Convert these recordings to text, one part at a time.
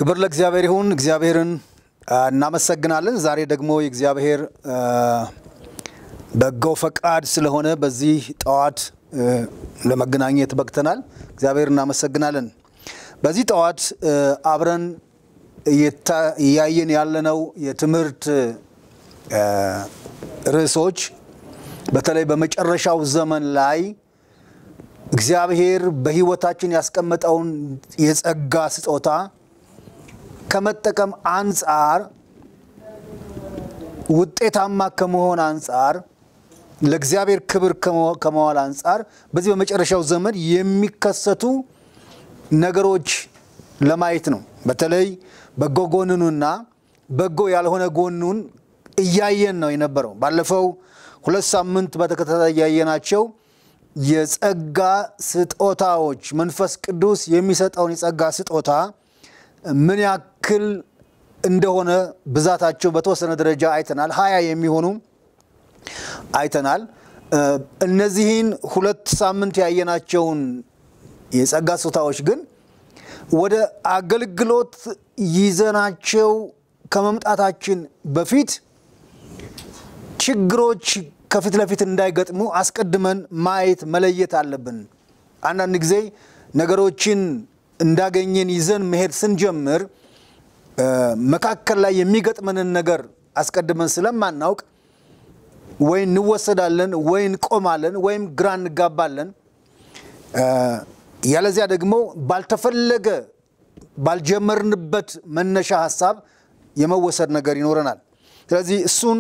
ክብር ለእግዚአብሔር ይሁን። እግዚአብሔርን እናመሰግናለን። ዛሬ ደግሞ የእግዚአብሔር በጎ ፈቃድ ስለሆነ በዚህ ጠዋት ለመገናኘት በቅተናል። እግዚአብሔር እናመሰግናለን። በዚህ ጠዋት አብረን እያየን ያለነው የትምህርት ርዕሶች በተለይ በመጨረሻው ዘመን ላይ እግዚአብሔር በሕይወታችን ያስቀመጠውን የጸጋ ስጦታ ከመጠቀም አንጻር ውጤታማ ከመሆን አንጻር ለእግዚአብሔር ክብር ከመዋል አንጻር በዚህ በመጨረሻው ዘመን የሚከሰቱ ነገሮች ለማየት ነው። በተለይ በጎ ጎንኑና በጎ ያልሆነ ጎኑን እያየን ነው የነበረው። ባለፈው ሁለት ሳምንት በተከታታይ እያየናቸው የጸጋ ስጦታዎች መንፈስ ቅዱስ የሚሰጠውን የጸጋ ስጦታ ምን ያክል እንደሆነ ብዛታቸው በተወሰነ ደረጃ አይተናል። ሀያ የሚሆኑ አይተናል። እነዚህን ሁለት ሳምንት ያየናቸውን የጸጋ ስጦታዎች ግን ወደ አገልግሎት ይዘናቸው ከመምጣታችን በፊት ችግሮች ከፊት ለፊት እንዳይገጥሙ አስቀድመን ማየት መለየት አለብን። አንዳንድ ጊዜ ነገሮችን እንዳገኘን ይዘን መሄድ ስንጀምር መካከል ላይ የሚገጥመንን ነገር አስቀድመን ስለማናውቅ ወይ እንወሰዳለን፣ ወይ እንቆማለን፣ ወይም ግራ እንጋባለን። ያለዚያ ደግሞ ባልተፈለገ ባልጀመርንበት መነሻ ሀሳብ የመወሰድ ነገር ይኖረናል። ስለዚህ እሱን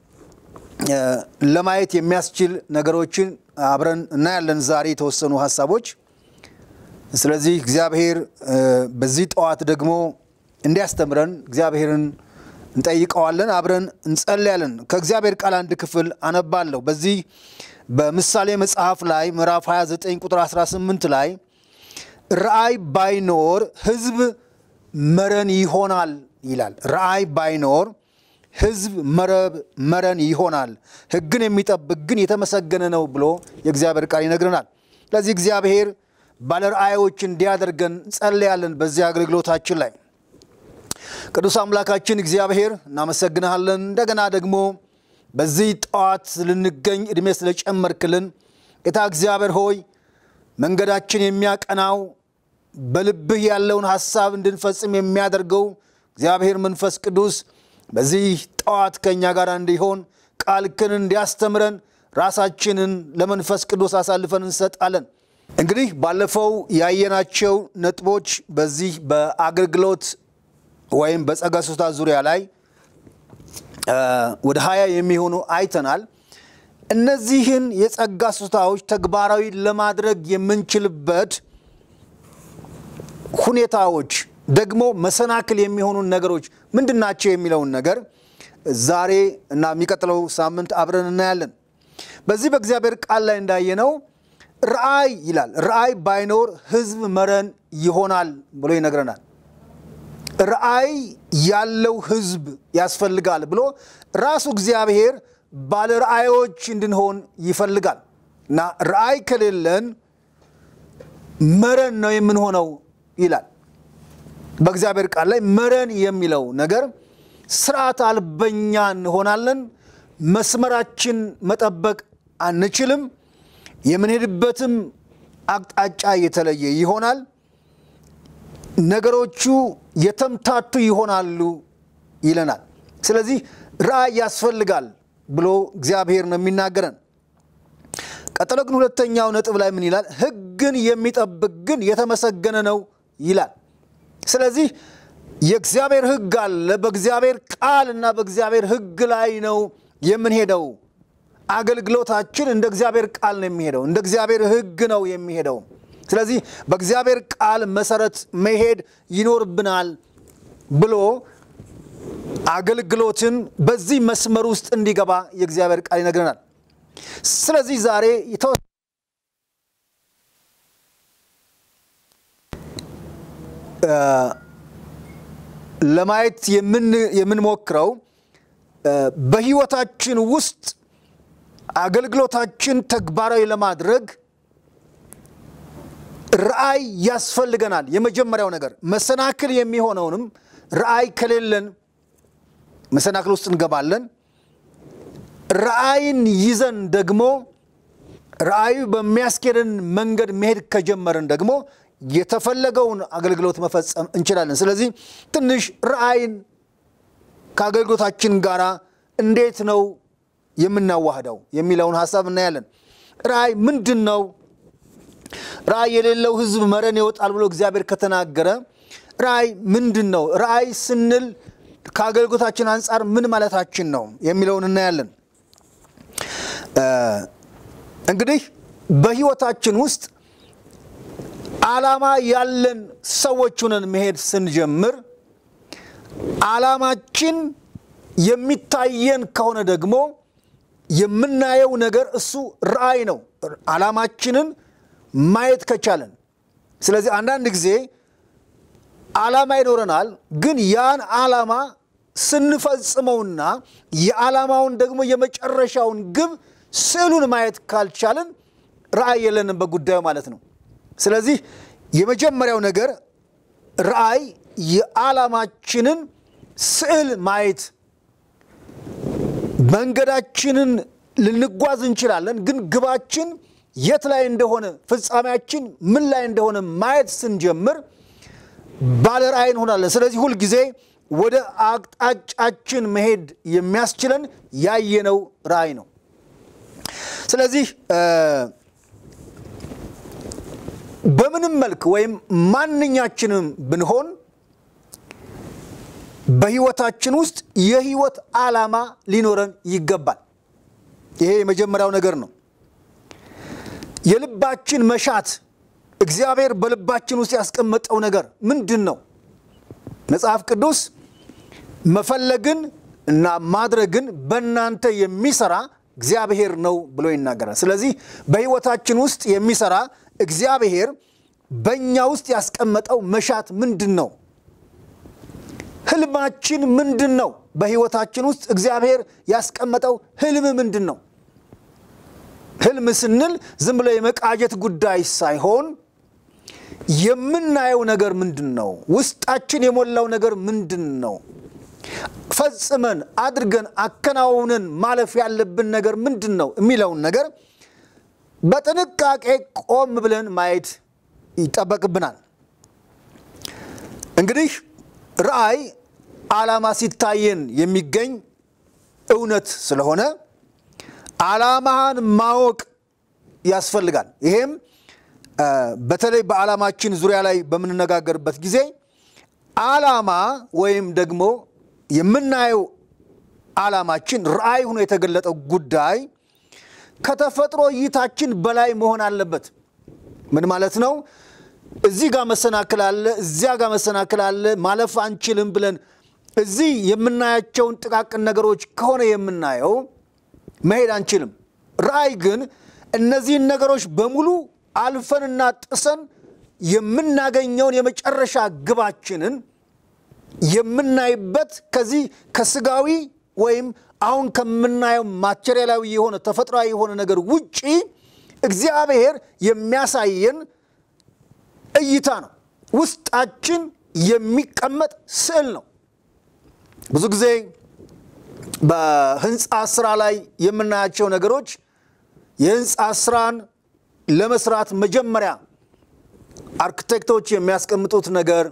ለማየት የሚያስችል ነገሮችን አብረን እናያለን ዛሬ የተወሰኑ ሀሳቦች። ስለዚህ እግዚአብሔር በዚህ ጠዋት ደግሞ እንዲያስተምረን እግዚአብሔርን እንጠይቀዋለን። አብረን እንጸልያለን። ከእግዚአብሔር ቃል አንድ ክፍል አነባለሁ። በዚህ በምሳሌ መጽሐፍ ላይ ምዕራፍ 29 ቁጥር 18 ላይ ራእይ ባይኖር ሕዝብ መረን ይሆናል ይላል። ራእይ ባይኖር ሕዝብ መረብ መረን ይሆናል፣ ሕግን የሚጠብቅ ግን የተመሰገነ ነው ብሎ የእግዚአብሔር ቃል ይነግረናል። ስለዚህ እግዚአብሔር ባለ ራእዮች እንዲያደርገን ጸልያለን። በዚህ አገልግሎታችን ላይ ቅዱስ አምላካችን እግዚአብሔር እናመሰግንሃለን። እንደገና ደግሞ በዚህ ጠዋት ልንገኝ ዕድሜ ስለጨመርክልን ጌታ እግዚአብሔር ሆይ መንገዳችን የሚያቀናው በልብህ ያለውን ሐሳብ እንድንፈጽም የሚያደርገው እግዚአብሔር መንፈስ ቅዱስ በዚህ ጠዋት ከእኛ ጋር እንዲሆን ቃልክን እንዲያስተምረን ራሳችንን ለመንፈስ ቅዱስ አሳልፈን እንሰጣለን። እንግዲህ ባለፈው ያየናቸው ነጥቦች በዚህ በአገልግሎት ወይም በጸጋ ስጦታ ዙሪያ ላይ ወደ ሀያ የሚሆኑ አይተናል። እነዚህን የጸጋ ስጦታዎች ተግባራዊ ለማድረግ የምንችልበት ሁኔታዎች ደግሞ መሰናክል የሚሆኑ ነገሮች ምንድን ናቸው የሚለውን ነገር ዛሬ እና የሚቀጥለው ሳምንት አብረን እናያለን። በዚህ በእግዚአብሔር ቃል ላይ እንዳየነው ራእይ ይላል። ራእይ ባይኖር ሕዝብ መረን ይሆናል ብሎ ይነግረናል። ራእይ ያለው ሕዝብ ያስፈልጋል ብሎ ራሱ እግዚአብሔር ባለ ራእዮች እንድንሆን ይፈልጋል እና ራእይ ከሌለን መረን ነው የምንሆነው ይላል። በእግዚአብሔር ቃል ላይ መረን የሚለው ነገር ስርዓት አልበኛ እንሆናለን። መስመራችን መጠበቅ አንችልም። የምንሄድበትም አቅጣጫ የተለየ ይሆናል። ነገሮቹ የተምታቱ ይሆናሉ ይለናል። ስለዚህ ራእይ ያስፈልጋል ብሎ እግዚአብሔር ነው የሚናገረን። ቀጥሎ ግን ሁለተኛው ነጥብ ላይ ምን ይላል? ሕግን የሚጠብቅ ግን የተመሰገነ ነው ይላል። ስለዚህ የእግዚአብሔር ሕግ አለ። በእግዚአብሔር ቃል እና በእግዚአብሔር ሕግ ላይ ነው የምንሄደው። አገልግሎታችን እንደ እግዚአብሔር ቃል ነው የሚሄደው፣ እንደ እግዚአብሔር ሕግ ነው የሚሄደው። ስለዚህ በእግዚአብሔር ቃል መሰረት መሄድ ይኖርብናል ብሎ አገልግሎትን በዚህ መስመር ውስጥ እንዲገባ የእግዚአብሔር ቃል ይነግረናል። ስለዚህ ዛሬ ለማየት የምንሞክረው በሕይወታችን ውስጥ አገልግሎታችን ተግባራዊ ለማድረግ ራእይ ያስፈልገናል። የመጀመሪያው ነገር መሰናክል የሚሆነውንም ራእይ ከሌለን መሰናክል ውስጥ እንገባለን። ራእይን ይዘን ደግሞ ራእዩ በሚያስኬድን መንገድ መሄድ ከጀመርን ደግሞ የተፈለገውን አገልግሎት መፈጸም እንችላለን። ስለዚህ ትንሽ ራእይን ከአገልግሎታችን ጋር እንዴት ነው የምናዋህደው የሚለውን ሀሳብ እናያለን። ራእይ ምንድን ነው? ራእይ የሌለው ሕዝብ መረን ይወጣል ብሎ እግዚአብሔር ከተናገረ ራእይ ምንድን ነው? ራእይ ስንል ከአገልግሎታችን አንጻር ምን ማለታችን ነው የሚለውን እናያለን። እንግዲህ በሕይወታችን ውስጥ ዓላማ ያለን ሰዎች ሆነን መሄድ ስንጀምር ዓላማችን የሚታየን ከሆነ ደግሞ የምናየው ነገር እሱ ራእይ ነው። ዓላማችንን ማየት ከቻለን። ስለዚህ አንዳንድ ጊዜ ዓላማ ይኖረናል፣ ግን ያን ዓላማ ስንፈጽመውና የዓላማውን ደግሞ የመጨረሻውን ግብ ስዕሉን ማየት ካልቻልን ራእይ የለንም በጉዳዩ ማለት ነው። ስለዚህ የመጀመሪያው ነገር ራእይ የዓላማችንን ስዕል ማየት መንገዳችንን ልንጓዝ እንችላለን፣ ግን ግባችን የት ላይ እንደሆነ ፍጻሜያችን ምን ላይ እንደሆነ ማየት ስንጀምር ባለ ራእይ እንሆናለን። ስለዚህ ሁልጊዜ ወደ አቅጣጫችን መሄድ የሚያስችለን ያየነው ራእይ ነው። ስለዚህ በምንም መልክ ወይም ማንኛችንም ብንሆን በሕይወታችን ውስጥ የሕይወት ዓላማ ሊኖረን ይገባል። ይሄ የመጀመሪያው ነገር ነው። የልባችን መሻት እግዚአብሔር በልባችን ውስጥ ያስቀመጠው ነገር ምንድን ነው? መጽሐፍ ቅዱስ መፈለግን እና ማድረግን በእናንተ የሚሰራ እግዚአብሔር ነው ብሎ ይናገራል። ስለዚህ በሕይወታችን ውስጥ የሚሰራ እግዚአብሔር በእኛ ውስጥ ያስቀመጠው መሻት ምንድን ነው? ህልማችን ምንድን ነው? በሕይወታችን ውስጥ እግዚአብሔር ያስቀመጠው ህልም ምንድን ነው? ህልም ስንል ዝም ብሎ የመቃጀት ጉዳይ ሳይሆን የምናየው ነገር ምንድን ነው? ውስጣችን የሞላው ነገር ምንድን ነው? ፈጽመን አድርገን አከናውነን ማለፍ ያለብን ነገር ምንድን ነው የሚለውን ነገር በጥንቃቄ ቆም ብለን ማየት ይጠበቅብናል። እንግዲህ ራእይ ዓላማ ሲታየን የሚገኝ እውነት ስለሆነ ዓላማህን ማወቅ ያስፈልጋል። ይሄም በተለይ በዓላማችን ዙሪያ ላይ በምንነጋገርበት ጊዜ ዓላማ ወይም ደግሞ የምናየው ዓላማችን ራእይ ሆኖ የተገለጠው ጉዳይ ከተፈጥሮ እይታችን በላይ መሆን አለበት። ምን ማለት ነው? እዚህ ጋር መሰናክል አለ፣ እዚያ ጋር መሰናክል አለ፣ ማለፍ አንችልም ብለን እዚህ የምናያቸውን ጥቃቅን ነገሮች ከሆነ የምናየው መሄድ አንችልም። ራእይ ግን እነዚህን ነገሮች በሙሉ አልፈንና ጥሰን የምናገኘውን የመጨረሻ ግባችንን የምናይበት ከዚህ ከስጋዊ ወይም አሁን ከምናየው ማቴሪያላዊ የሆነ ተፈጥሯዊ የሆነ ነገር ውጪ እግዚአብሔር የሚያሳየን እይታ ነው። ውስጣችን የሚቀመጥ ስዕል ነው። ብዙ ጊዜ በህንፃ ስራ ላይ የምናያቸው ነገሮች የህንፃ ስራን ለመስራት መጀመሪያ አርክቴክቶች የሚያስቀምጡት ነገር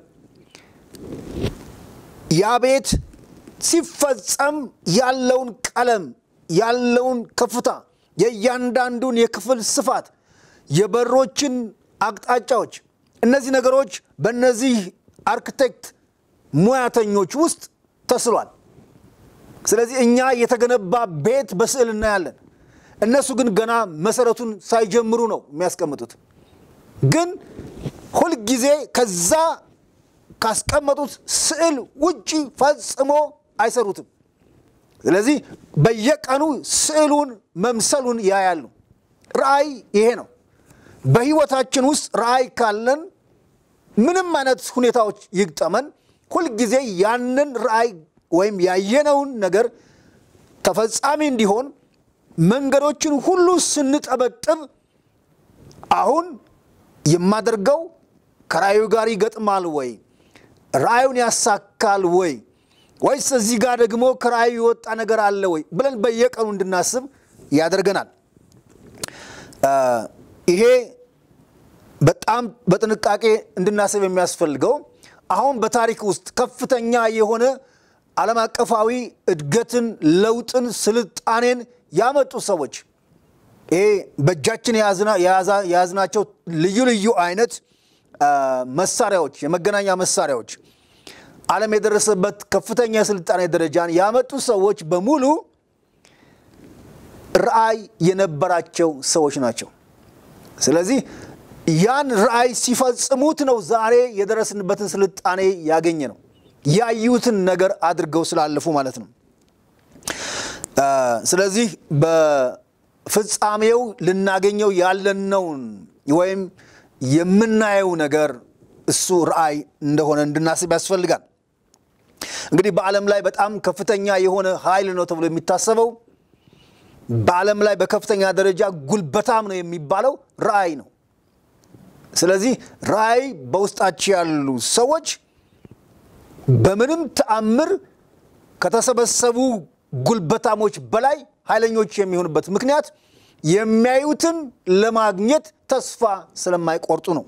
ያ ቤት ሲፈጸም ያለውን ቀለም፣ ያለውን ከፍታ፣ የእያንዳንዱን የክፍል ስፋት፣ የበሮችን አቅጣጫዎች፣ እነዚህ ነገሮች በእነዚህ አርክቴክት ሙያተኞች ውስጥ ተስሏል። ስለዚህ እኛ የተገነባ ቤት በስዕል እናያለን። እነሱ ግን ገና መሰረቱን ሳይጀምሩ ነው የሚያስቀምጡት። ግን ሁልጊዜ ከዛ ካስቀመጡት ስዕል ውጪ ፈጽሞ አይሰሩትም። ስለዚህ በየቀኑ ስዕሉን መምሰሉን ያያሉ። ራእይ ይሄ ነው። በሕይወታችን ውስጥ ራእይ ካለን ምንም አይነት ሁኔታዎች ይግጠመን፣ ሁልጊዜ ያንን ራእይ ወይም ያየነውን ነገር ተፈጻሚ እንዲሆን መንገዶችን ሁሉ ስንጠበጥብ አሁን የማደርገው ከራእዩ ጋር ይገጥማል ወይ? ራእዩን ያሳካል ወይ? ወይስ እዚህ ጋር ደግሞ ከራእዩ የወጣ ነገር አለ ወይ ብለን በየቀኑ እንድናስብ ያደርገናል። ይሄ በጣም በጥንቃቄ እንድናስብ የሚያስፈልገው አሁን በታሪክ ውስጥ ከፍተኛ የሆነ ዓለም አቀፋዊ እድገትን፣ ለውጥን፣ ስልጣኔን ያመጡ ሰዎች ይሄ በእጃችን የያዝናቸው ልዩ ልዩ አይነት መሳሪያዎች፣ የመገናኛ መሳሪያዎች ዓለም የደረሰበት ከፍተኛ የስልጣኔ ደረጃን ያመጡ ሰዎች በሙሉ ራእይ የነበራቸው ሰዎች ናቸው። ስለዚህ ያን ራእይ ሲፈጽሙት ነው ዛሬ የደረስንበትን ስልጣኔ ያገኘ ነው። ያዩትን ነገር አድርገው ስላለፉ ማለት ነው። ስለዚህ በፍጻሜው ልናገኘው ያለነውን ወይም የምናየው ነገር እሱ ራእይ እንደሆነ እንድናስብ ያስፈልጋል። እንግዲህ በዓለም ላይ በጣም ከፍተኛ የሆነ ኃይል ነው ተብሎ የሚታሰበው በዓለም ላይ በከፍተኛ ደረጃ ጉልበታም ነው የሚባለው ራእይ ነው። ስለዚህ ራእይ በውስጣቸው ያሉ ሰዎች በምንም ተአምር ከተሰበሰቡ ጉልበታሞች በላይ ኃይለኞች የሚሆኑበት ምክንያት የሚያዩትን ለማግኘት ተስፋ ስለማይቆርጡ ነው።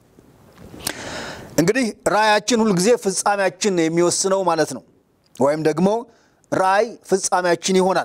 እንግዲህ ራእያችን ሁልጊዜ ፍጻሜያችን የሚወስነው ማለት ነው። ወይም ደግሞ ራእይ ፍጻሜያችን ይሆናል።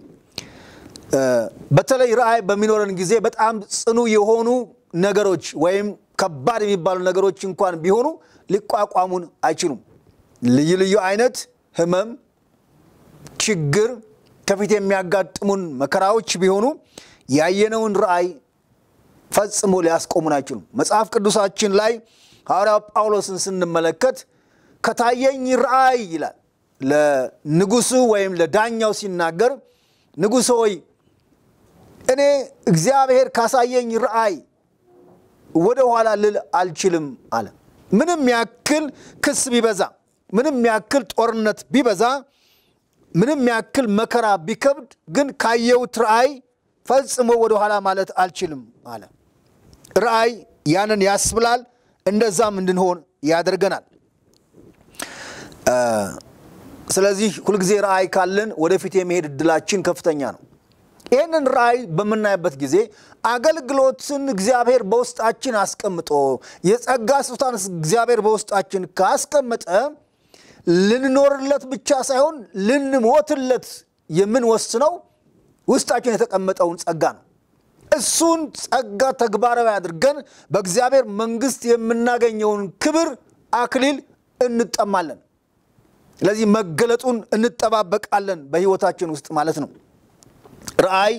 በተለይ ራእይ በሚኖረን ጊዜ በጣም ጽኑ የሆኑ ነገሮች ወይም ከባድ የሚባሉ ነገሮች እንኳን ቢሆኑ ሊቋቋሙን አይችሉም። ልዩ ልዩ አይነት ሕመም፣ ችግር፣ ከፊት የሚያጋጥሙን መከራዎች ቢሆኑ ያየነውን ራእይ ፈጽሞ ሊያስቆሙን አይችሉም። መጽሐፍ ቅዱሳችን ላይ ሐዋርያው ጳውሎስን ስንመለከት ከታየኝ ራእይ ይላል ለንጉሱ ወይም ለዳኛው ሲናገር ንጉሥ ሆይ እኔ እግዚአብሔር ካሳየኝ ራእይ ወደ ኋላ ልል አልችልም አለ። ምንም ያክል ክስ ቢበዛ፣ ምንም ያክል ጦርነት ቢበዛ፣ ምንም ያክል መከራ ቢከብድ፣ ግን ካየሁት ራእይ ፈጽሞ ወደ ኋላ ማለት አልችልም አለ። ራእይ ያንን ያስብላል፣ እንደዛም እንድንሆን ያደርገናል። ስለዚህ ሁልጊዜ ራእይ ካለን ወደፊት የመሄድ እድላችን ከፍተኛ ነው። ይህንን ራእይ በምናይበት ጊዜ አገልግሎትን እግዚአብሔር በውስጣችን አስቀምጦ የጸጋ ስጦታን እግዚአብሔር በውስጣችን ካስቀመጠ ልንኖርለት ብቻ ሳይሆን ልንሞትለት የምንወስነው ውስጣችን የተቀመጠውን ጸጋ ነው። እሱን ጸጋ ተግባራዊ አድርገን በእግዚአብሔር መንግሥት የምናገኘውን ክብር አክሊል እንጠማለን። ስለዚህ መገለጡን እንጠባበቃለን በሕይወታችን ውስጥ ማለት ነው። ራእይ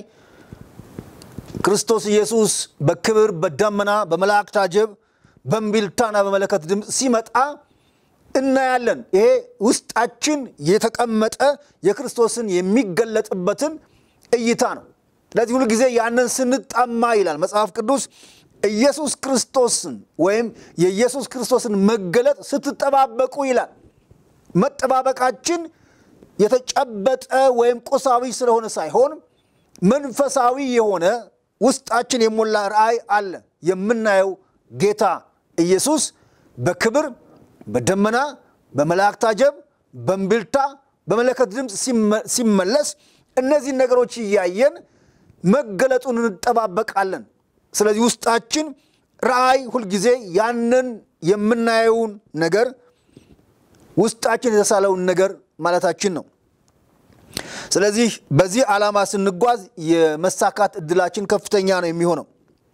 ክርስቶስ ኢየሱስ በክብር በደመና በመላእክት አጀብ በእምቢልታና በመለከት ድምፅ ሲመጣ እናያለን። ይሄ ውስጣችን የተቀመጠ የክርስቶስን የሚገለጥበትን እይታ ነው። ስለዚህ ሁሉ ጊዜ ያንን ስንጣማ ይላል መጽሐፍ ቅዱስ ኢየሱስ ክርስቶስን ወይም የኢየሱስ ክርስቶስን መገለጥ ስትጠባበቁ ይላል። መጠባበቃችን የተጨበጠ ወይም ቁሳዊ ስለሆነ ሳይሆን መንፈሳዊ የሆነ ውስጣችን የሞላ ራእይ አለ። የምናየው ጌታ ኢየሱስ በክብር በደመና በመላእክት አጀብ በእምቢልታ በመለከት ድምፅ ሲመለስ እነዚህን ነገሮች እያየን መገለጡን እንጠባበቃለን። ስለዚህ ውስጣችን ራእይ ሁልጊዜ ያንን የምናየውን ነገር ውስጣችን የተሳለውን ነገር ማለታችን ነው። ስለዚህ በዚህ ዓላማ ስንጓዝ የመሳካት እድላችን ከፍተኛ ነው የሚሆነው።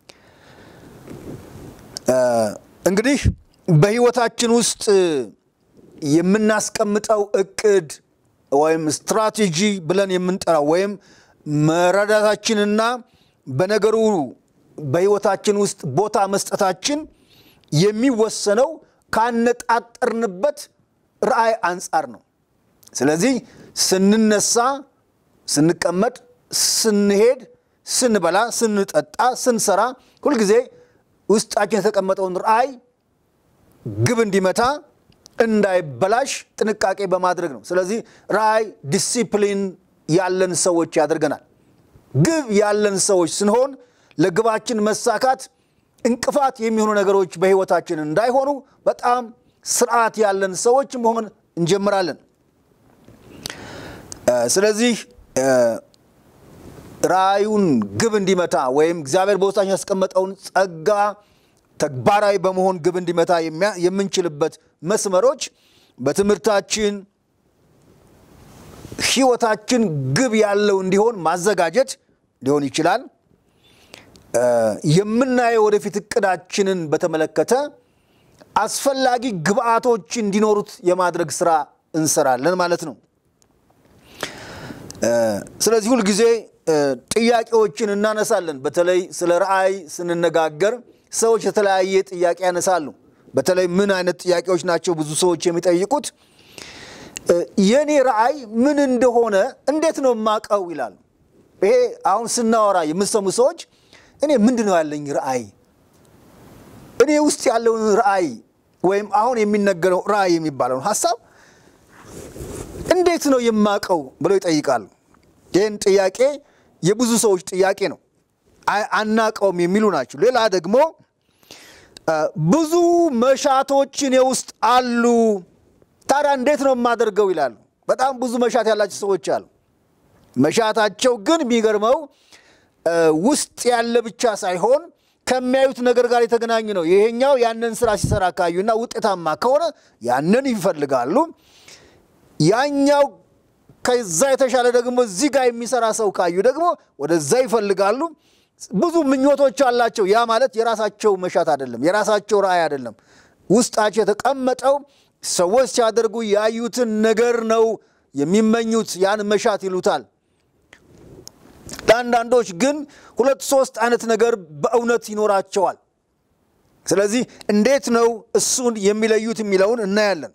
እንግዲህ በሕይወታችን ውስጥ የምናስቀምጠው እቅድ ወይም ስትራቴጂ ብለን የምንጠራው ወይም መረዳታችንና በነገሩ በሕይወታችን ውስጥ ቦታ መስጠታችን የሚወሰነው ካነጣጠርንበት ራእይ አንጻር ነው። ስለዚህ ስንነሳ፣ ስንቀመጥ፣ ስንሄድ፣ ስንበላ፣ ስንጠጣ፣ ስንሰራ ሁልጊዜ ውስጣችን የተቀመጠውን ራእይ ግብ እንዲመታ እንዳይበላሽ ጥንቃቄ በማድረግ ነው። ስለዚህ ራእይ ዲሲፕሊን ያለን ሰዎች ያደርገናል። ግብ ያለን ሰዎች ስንሆን ለግባችን መሳካት እንቅፋት የሚሆኑ ነገሮች በሕይወታችን እንዳይሆኑ በጣም ስርዓት ያለን ሰዎች መሆን እንጀምራለን። ስለዚህ ራእዩን ግብ እንዲመታ ወይም እግዚአብሔር በውስጣችን ያስቀመጠውን ጸጋ ተግባራዊ በመሆን ግብ እንዲመታ የምንችልበት መስመሮች በትምህርታችን ሕይወታችን ግብ ያለው እንዲሆን ማዘጋጀት ሊሆን ይችላል። የምናየው ወደፊት እቅዳችንን በተመለከተ አስፈላጊ ግብአቶች እንዲኖሩት የማድረግ ስራ እንሰራለን ማለት ነው። ስለዚህ ሁልጊዜ ጥያቄዎችን እናነሳለን። በተለይ ስለ ራእይ ስንነጋገር ሰዎች የተለያየ ጥያቄ ያነሳሉ። በተለይ ምን አይነት ጥያቄዎች ናቸው ብዙ ሰዎች የሚጠይቁት? የእኔ ራእይ ምን እንደሆነ እንዴት ነው የማውቀው ይላሉ። ይሄ አሁን ስናወራ የምሰሙ ሰዎች እኔ ምንድን ነው ያለኝ ራእይ፣ እኔ ውስጥ ያለውን ራእይ ወይም አሁን የሚነገረው ራእይ የሚባለውን ሀሳብ እንዴት ነው የማውቀው ብለው ይጠይቃሉ። ይህን ጥያቄ የብዙ ሰዎች ጥያቄ ነው። አናቀውም የሚሉ ናቸው። ሌላ ደግሞ ብዙ መሻቶች እኔ ውስጥ አሉ፣ ታዲያ እንዴት ነው የማደርገው ይላሉ። በጣም ብዙ መሻት ያላቸው ሰዎች አሉ። መሻታቸው ግን የሚገርመው ውስጥ ያለ ብቻ ሳይሆን ከሚያዩት ነገር ጋር የተገናኘ ነው። ይሄኛው ያንን ስራ ሲሰራ ካዩና ውጤታማ ከሆነ ያንን ይፈልጋሉ። ያኛው ከዛ የተሻለ ደግሞ እዚህ ጋር የሚሰራ ሰው ካዩ ደግሞ ወደዛ ይፈልጋሉ። ብዙ ምኞቶች አላቸው። ያ ማለት የራሳቸው መሻት አይደለም፣ የራሳቸው ራእይ አይደለም። ውስጣቸው የተቀመጠው ሰዎች ሲያደርጉ ያዩትን ነገር ነው የሚመኙት። ያን መሻት ይሉታል። ለአንዳንዶች ግን ሁለት ሶስት አይነት ነገር በእውነት ይኖራቸዋል። ስለዚህ እንዴት ነው እሱን የሚለዩት የሚለውን እናያለን።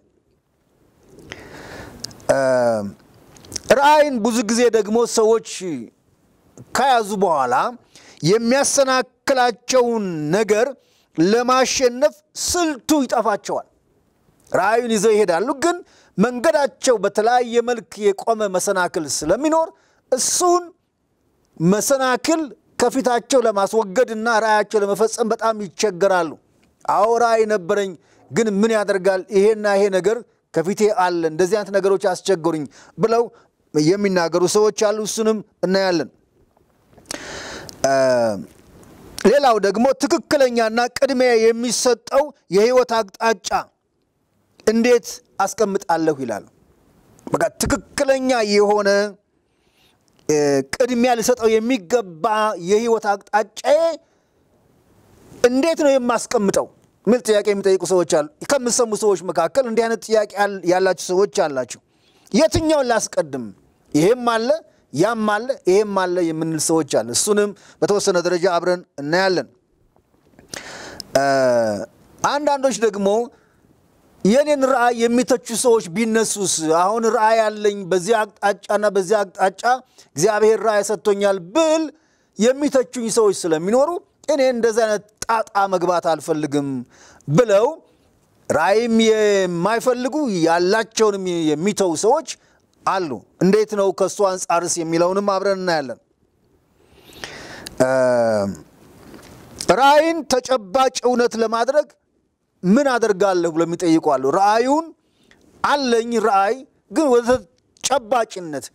ራእይን ብዙ ጊዜ ደግሞ ሰዎች ከያዙ በኋላ የሚያሰናክላቸውን ነገር ለማሸነፍ ስልቱ ይጠፋቸዋል። ራእዩን ይዘው ይሄዳሉ፣ ግን መንገዳቸው በተለያየ መልክ የቆመ መሰናክል ስለሚኖር እሱን መሰናክል ከፊታቸው ለማስወገድ እና ራእያቸው ለመፈጸም በጣም ይቸገራሉ። አዎ ራእይ ነበረኝ፣ ግን ምን ያደርጋል ይሄና ይሄ ነገር ከፊቴ አለ፣ እንደዚህ አይነት ነገሮች አስቸገሩኝ ብለው የሚናገሩ ሰዎች አሉ። እሱንም እናያለን። ሌላው ደግሞ ትክክለኛና ቅድሚያ የሚሰጠው የህይወት አቅጣጫ እንዴት አስቀምጣለሁ ይላሉ። በቃ ትክክለኛ የሆነ ቅድሚያ ልሰጠው የሚገባ የህይወት አቅጣጫዬ እንዴት ነው የማስቀምጠው ሚል ጥያቄ የሚጠይቁ ሰዎች አሉ። ከምሰሙ ሰዎች መካከል እንዲህ አይነት ጥያቄ ያላችሁ ሰዎች አላችሁ። የትኛውን ላስቀድም? ይሄም አለ ያም አለ ይሄም አለ የምንል ሰዎች አለ። እሱንም በተወሰነ ደረጃ አብረን እናያለን። አንዳንዶች ደግሞ የኔን ራእይ የሚተቹ ሰዎች ቢነሱስ፣ አሁን ራእይ አለኝ በዚህ አቅጣጫና በዚህ አቅጣጫ እግዚአብሔር ራእይ ሰጥቶኛል ብል የሚተቹኝ ሰዎች ስለሚኖሩ እኔ እንደዚህ አይነት ጣጣ መግባት አልፈልግም ብለው ራእይም የማይፈልጉ ያላቸውንም የሚተው ሰዎች አሉ። እንዴት ነው ከእሱ አንጻርስ የሚለውንም አብረን እናያለን። ራእይን ተጨባጭ እውነት ለማድረግ ምን አደርጋለሁ ብሎ የሚጠይቁ አሉ። ራእዩን አለኝ ራእይ ግን ወደ ተጨባጭነት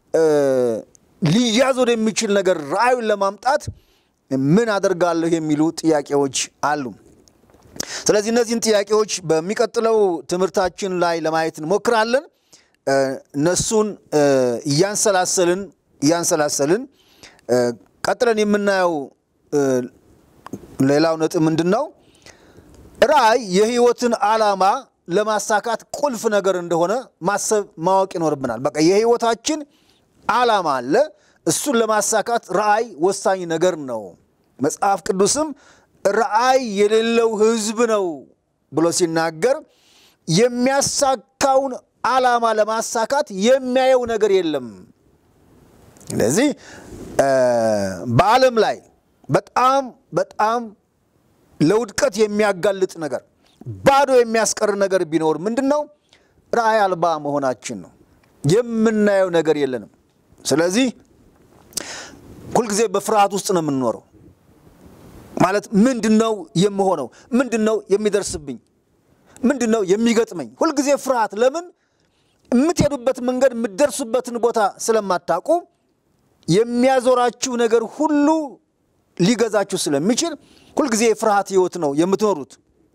ሊያዝ ወደሚችል ነገር ራእዩን ለማምጣት ምን አደርጋለሁ የሚሉ ጥያቄዎች አሉ። ስለዚህ እነዚህን ጥያቄዎች በሚቀጥለው ትምህርታችን ላይ ለማየት እንሞክራለን። እነሱን እያንሰላሰልን እያንሰላሰልን ቀጥለን የምናየው ሌላው ነጥብ ምንድን ነው? ራእይ የህይወትን ዓላማ ለማሳካት ቁልፍ ነገር እንደሆነ ማሰብ ማወቅ ይኖርብናል። በቃ የህይወታችን ዓላማ አለ። እሱን ለማሳካት ራእይ ወሳኝ ነገር ነው። መጽሐፍ ቅዱስም ራእይ የሌለው ህዝብ ነው ብሎ ሲናገር የሚያሳካውን ዓላማ ለማሳካት የሚያየው ነገር የለም። ስለዚህ በዓለም ላይ በጣም በጣም ለውድቀት የሚያጋልጥ ነገር ባዶ የሚያስቀር ነገር ቢኖር ምንድን ነው? ራእይ አልባ መሆናችን ነው። የምናየው ነገር የለንም። ስለዚህ ሁልጊዜ በፍርሃት ውስጥ ነው የምንኖረው። ማለት ምንድን ነው የምሆነው? ምንድን ነው የሚደርስብኝ? ምንድን ነው የሚገጥመኝ? ሁልጊዜ ፍርሃት። ለምን? የምትሄዱበት መንገድ የምትደርሱበትን ቦታ ስለማታውቁ የሚያዞራችሁ ነገር ሁሉ ሊገዛችሁ ስለሚችል ሁልጊዜ የፍርሃት ህይወት ነው የምትኖሩት።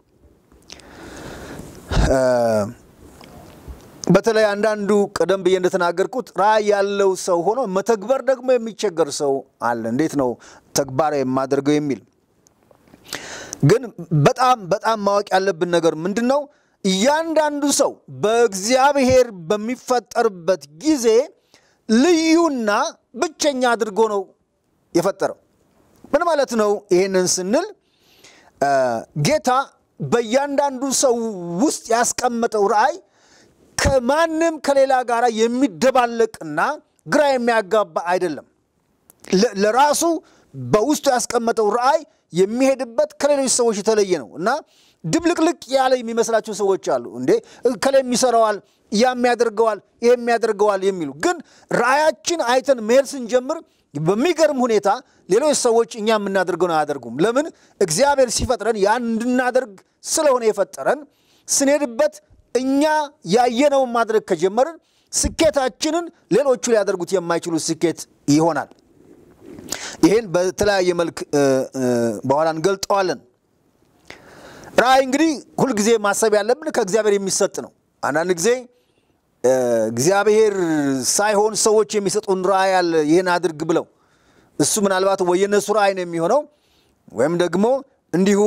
በተለይ አንዳንዱ ቀደም ብዬ እንደተናገርኩት ራዕይ ያለው ሰው ሆኖ መተግበር ደግሞ የሚቸገር ሰው አለ። እንዴት ነው ተግባራዊ የማደርገው የሚል ግን በጣም በጣም ማወቅ ያለብን ነገር ምንድን ነው? እያንዳንዱ ሰው በእግዚአብሔር በሚፈጠርበት ጊዜ ልዩና ብቸኛ አድርጎ ነው የፈጠረው። ምን ማለት ነው? ይህንን ስንል ጌታ በእያንዳንዱ ሰው ውስጥ ያስቀመጠው ራዕይ ከማንም ከሌላ ጋር የሚደባለቅና ግራ የሚያጋባ አይደለም። ለራሱ በውስጡ ያስቀመጠው ራዕይ የሚሄድበት ከሌሎች ሰዎች የተለየ ነው እና ድብልቅልቅ ያለ የሚመስላቸው ሰዎች አሉ። እንዴ ከላይም ይሰራዋል፣ ያም ያደርገዋል፣ ይህም ያደርገዋል የሚሉ ግን ራዕያችን አይተን መሄድ ስንጀምር በሚገርም ሁኔታ ሌሎች ሰዎች እኛ የምናደርገውን አያደርጉም። ለምን? እግዚአብሔር ሲፈጥረን ያን እንድናደርግ ስለሆነ የፈጠረን ስንሄድበት እኛ ያየነውን ማድረግ ከጀመርን ስኬታችንን ሌሎቹ ሊያደርጉት የማይችሉ ስኬት ይሆናል። ይህን በተለያየ መልክ በኋላ እንገልጠዋለን። ራዕይ እንግዲህ ሁልጊዜ ማሰብ ያለብን ከእግዚአብሔር የሚሰጥ ነው። አንዳንድ ጊዜ እግዚአብሔር ሳይሆን ሰዎች የሚሰጡን ራዕይ አለ፣ ይህን አድርግ ብለው እሱ ምናልባት ወይ የነሱ ራዕይ ነው የሚሆነው ወይም ደግሞ እንዲሁ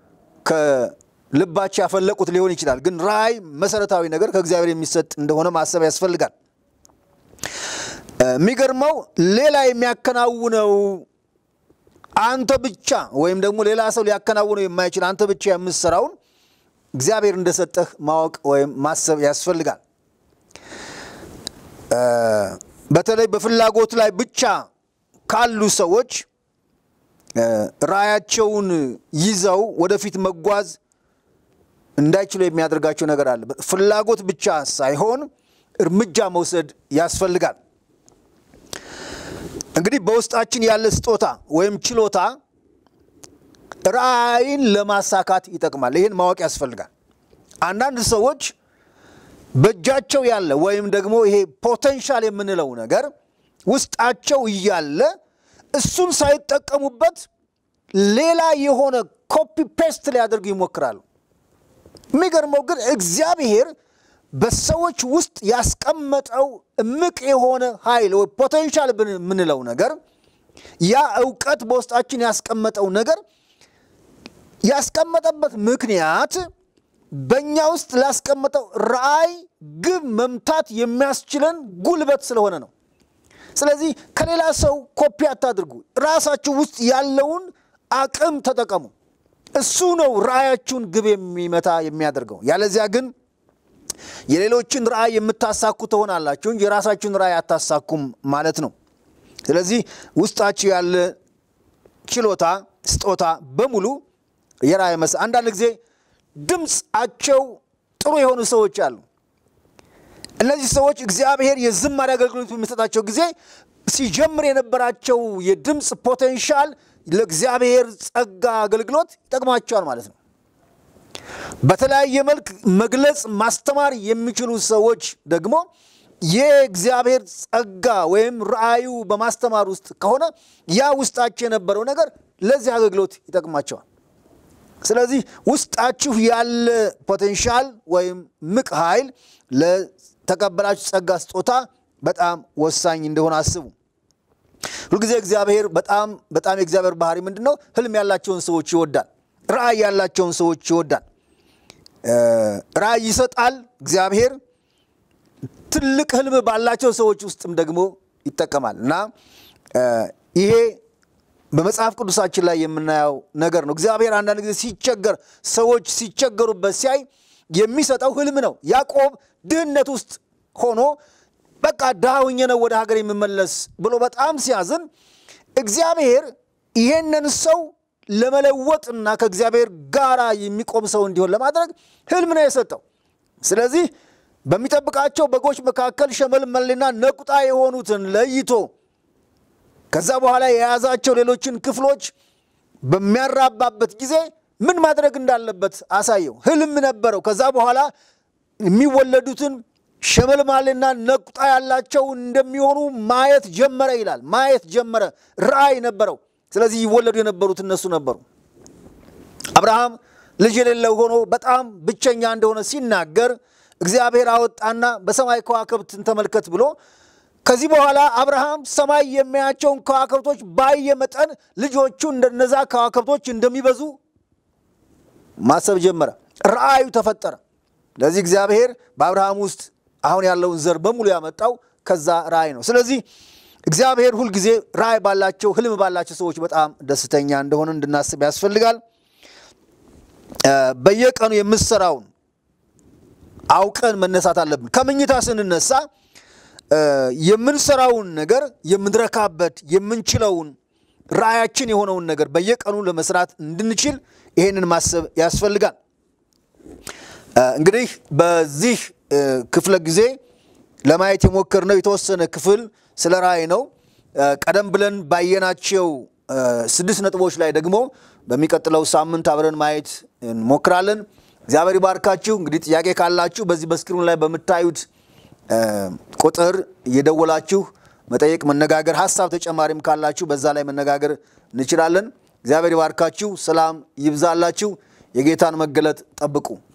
ከልባቸው ያፈለቁት ሊሆን ይችላል። ግን ራዕይ መሰረታዊ ነገር ከእግዚአብሔር የሚሰጥ እንደሆነ ማሰብ ያስፈልጋል። የሚገርመው ሌላ የሚያከናውነው አንተ ብቻ ወይም ደግሞ ሌላ ሰው ሊያከናውነው የማይችል አንተ ብቻ የምትሰራውን እግዚአብሔር እንደሰጠህ ማወቅ ወይም ማሰብ ያስፈልጋል። በተለይ በፍላጎት ላይ ብቻ ካሉ ሰዎች ራዕያቸውን ይዘው ወደፊት መጓዝ እንዳይችሉ የሚያደርጋቸው ነገር አለ። ፍላጎት ብቻ ሳይሆን እርምጃ መውሰድ ያስፈልጋል። እንግዲህ በውስጣችን ያለ ስጦታ ወይም ችሎታ ራዕይን ለማሳካት ይጠቅማል። ይህን ማወቅ ያስፈልጋል። አንዳንድ ሰዎች በእጃቸው ያለ ወይም ደግሞ ይሄ ፖቴንሻል የምንለው ነገር ውስጣቸው እያለ እሱን ሳይጠቀሙበት ሌላ የሆነ ኮፒ ፔስት ሊያደርጉ ይሞክራሉ። የሚገርመው ግን እግዚአብሔር በሰዎች ውስጥ ያስቀመጠው እምቅ የሆነ ኃይል ወይ ፖቴንሻል የምንለው ነገር ያ እውቀት በውስጣችን ያስቀመጠው ነገር ያስቀመጠበት ምክንያት በእኛ ውስጥ ላስቀመጠው ራዕይ ግብ መምታት የሚያስችለን ጉልበት ስለሆነ ነው። ስለዚህ ከሌላ ሰው ኮፒ አታድርጉ። ራሳችሁ ውስጥ ያለውን አቅም ተጠቀሙ። እሱ ነው ራዕያችሁን ግብ የሚመታ የሚያደርገው። ያለዚያ ግን የሌሎችን ራዕይ የምታሳኩ ትሆናላችሁ እንጂ የራሳችሁን ራዕይ አታሳኩም ማለት ነው። ስለዚህ ውስጣችሁ ያለ ችሎታ፣ ስጦታ በሙሉ የራዕይ መስ አንዳንድ ጊዜ ድምፃቸው ጥሩ የሆኑ ሰዎች አሉ። እነዚህ ሰዎች እግዚአብሔር የዝማሬ አገልግሎት በሚሰጣቸው ጊዜ ሲጀምር የነበራቸው የድምፅ ፖቴንሻል ለእግዚአብሔር ጸጋ አገልግሎት ይጠቅማቸዋል ማለት ነው። በተለያየ መልክ መግለጽ ማስተማር የሚችሉ ሰዎች ደግሞ የእግዚአብሔር ጸጋ ወይም ራእዩ በማስተማር ውስጥ ከሆነ ያ ውስጣቸው የነበረው ነገር ለዚህ አገልግሎት ይጠቅማቸዋል። ስለዚህ ውስጣችሁ ያለ ፖቴንሻል ወይም ምቅ ኃይል ለተቀበላችሁ ጸጋ ስጦታ በጣም ወሳኝ እንደሆነ አስቡ። ሁልጊዜ እግዚአብሔር በጣም በጣም የእግዚአብሔር ባህሪ ምንድን ነው? ህልም ያላቸውን ሰዎች ይወዳል። ራእይ ያላቸውን ሰዎች ይወዳል። ራእይ ይሰጣል እግዚአብሔር። ትልቅ ህልም ባላቸው ሰዎች ውስጥም ደግሞ ይጠቀማል እና ይሄ በመጽሐፍ ቅዱሳችን ላይ የምናየው ነገር ነው። እግዚአብሔር አንዳንድ ጊዜ ሲቸገር ሰዎች ሲቸገሩበት ሲያይ የሚሰጠው ህልም ነው። ያዕቆብ ድህነት ውስጥ ሆኖ በቃ ድሃ ሆኜ ነው ወደ ሀገር የምመለስ ብሎ በጣም ሲያዝን እግዚአብሔር ይሄንን ሰው ለመለወጥና ከእግዚአብሔር ጋራ የሚቆም ሰው እንዲሆን ለማድረግ ህልም ነው የሰጠው። ስለዚህ በሚጠብቃቸው በጎች መካከል ሸመልመልና ነቁጣ የሆኑትን ለይቶ ከዛ በኋላ የያዛቸው ሌሎችን ክፍሎች በሚያራባበት ጊዜ ምን ማድረግ እንዳለበት አሳየው። ህልም ነበረው። ከዛ በኋላ የሚወለዱትን ሸመልማልና ነቁጣ ያላቸው እንደሚሆኑ ማየት ጀመረ ይላል። ማየት ጀመረ። ራእይ ነበረው። ስለዚህ ይወለዱ የነበሩት እነሱ ነበሩ። አብርሃም ልጅ የሌለው ሆኖ በጣም ብቸኛ እንደሆነ ሲናገር እግዚአብሔር አወጣና በሰማይ ከዋክብትን ተመልከት ብሎ ከዚህ በኋላ አብርሃም ሰማይ የሚያያቸውን ከዋክብቶች ባየ መጠን ልጆቹ እንደነዛ ከዋክብቶች እንደሚበዙ ማሰብ ጀመረ። ራእዩ ተፈጠረ። ለዚህ እግዚአብሔር በአብርሃም ውስጥ አሁን ያለውን ዘር በሙሉ ያመጣው ከዛ ራእይ ነው። ስለዚህ እግዚአብሔር ሁልጊዜ ራእይ ባላቸው ህልም ባላቸው ሰዎች በጣም ደስተኛ እንደሆነ እንድናስብ ያስፈልጋል። በየቀኑ የምሰራውን አውቀን መነሳት አለብን። ከምኝታ ስንነሳ የምንሰራውን ነገር የምንረካበት የምንችለውን ራእያችን የሆነውን ነገር በየቀኑ ለመስራት እንድንችል ይሄንን ማሰብ ያስፈልጋል። እንግዲህ በዚህ ክፍለ ጊዜ ለማየት የሞከርነው የተወሰነ ክፍል ስለ ራእይ ነው። ቀደም ብለን ባየናቸው ስድስት ነጥቦች ላይ ደግሞ በሚቀጥለው ሳምንት አብረን ማየት እንሞክራለን። እግዚአብሔር ይባርካችሁ። እንግዲህ ጥያቄ ካላችሁ በዚህ በስክሪኑ ላይ በምታዩት ቁጥር እየደወላችሁ መጠየቅ፣ መነጋገር፣ ሀሳብ ተጨማሪም ካላችሁ በዛ ላይ መነጋገር እንችላለን። እግዚአብሔር ይባርካችሁ። ሰላም ይብዛላችሁ። የጌታን መገለጥ ጠብቁ።